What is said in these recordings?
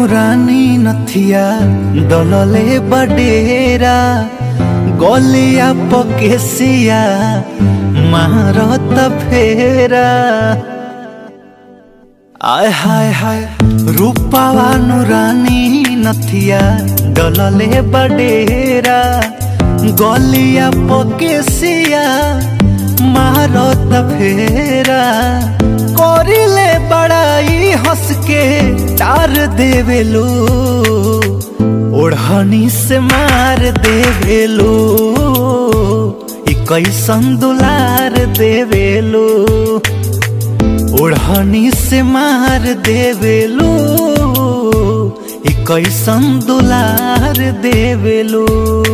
रानी नथिया दलले बडेरा गलिया पकेसिया मारत फेरा आय हाय हाय रूपावा रानी नथिया दलले बडेरा गलिया पकेसिया मारत फेरा करिले बड़ाई हंस के तार देवेलू ओढ़नी से मार देवेलू ई कैसन दुलार देवेलू ओढ़नी से मार देवेलू ई कैसन दुलार देवेलू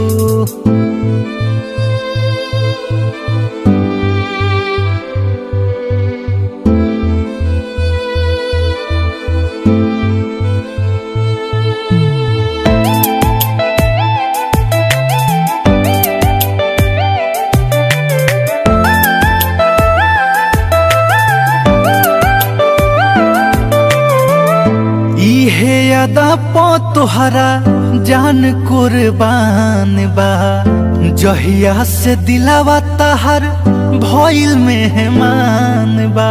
इहे अदा पो तोहरा जान कुर्बान बा जहिया से दिलावा तहर भइल मेहमान बा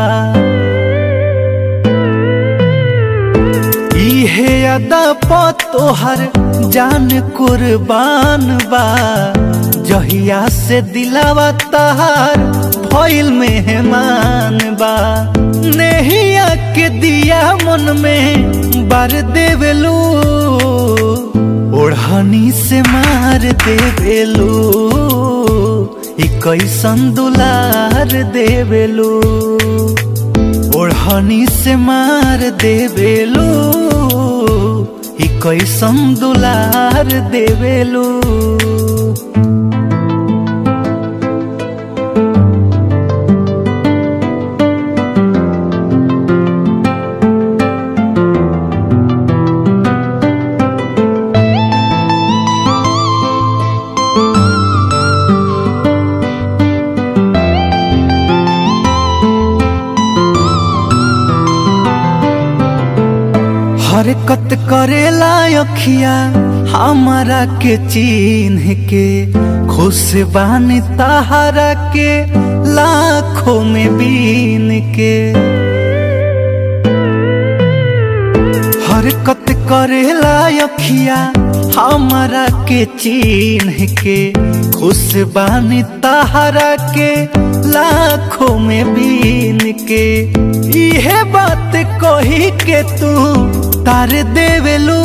इहे अदा पो तोहर जान कुर्बान बा जहिया से दिलावा तहर भइल मेहमान बा नेहिया के दिया मन में बार देवेलू ओढ़नी से मार देवेलू ई कैसन दुलार देवेलू ओढ़नी से मार देवेलू ई कैसन दुलार देवेलू हरकत करेला अखिया हमारा के चिन्ह के खुश बानी तहारा के लाखों में बीन के हरकत करेला अखिया हमारा के चिन्ह के खुश बानी तहारा के लाखों में बीन के इहे बात कही के तू तार देवेलू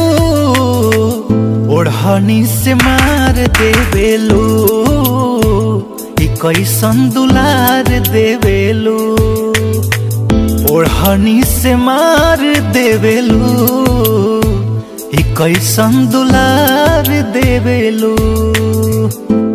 ओढ़नी से मार देवेलू ई कैसन दुलार देवेलू ओढ़नी से मार देवेलू ई कैसन दुलार देवेलू